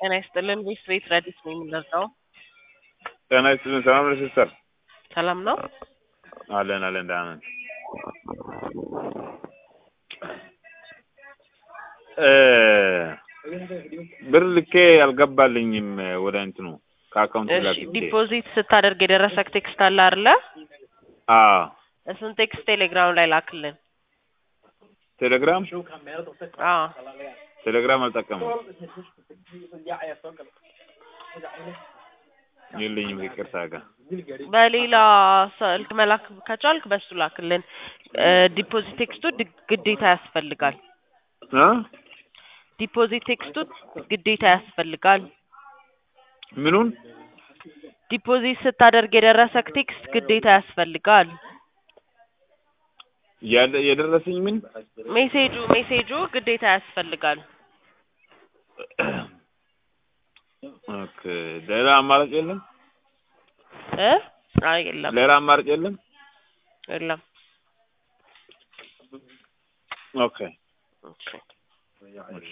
ጤና ይስጥልን ቤት ቤት ረዲስ ነው የምንረዳው። ጤና ይስጥልን። ሰላም ነሽ ሲስተር? ሰላም ነው። አለን አለን ደህና ነን። እ ብር ልኬ አልገባልኝም ወደ እንትኑ ከአካውንት እሺ ላክ ዲፖዚት ስታደርግ የደረሰክ ቴክስት አለ አይደለ? አዎ እሱን ቴክስት ቴሌግራም ላይ ላክልን። ቴሌግራም አዎ ቴሌግራም አልጠቀምም የለኝም ይቅርታ ጋር በሌላ ስልክ መላክ ከቻልክ በሱ ላክልን። እ ዲፖዚት ቴክስቱ ድ- ግዴታ ያስፈልጋል። እ ዲፖዚት ቴክስቱ ግዴታ ያስፈልጋል። ምኑን ዲፖዚት ስታደርግ የደረሰክ ቴክስት ግዴታ ያስፈልጋል። ያለ የደረሰኝ ምን ሜሴጁ ሜሴጁ ግዴታ ያስፈልጋል። ኦኬ ሌላ አማራጭ የለም እ አይ የለም ሌላ አማራጭ የለም የለም። ኦኬ ኦኬ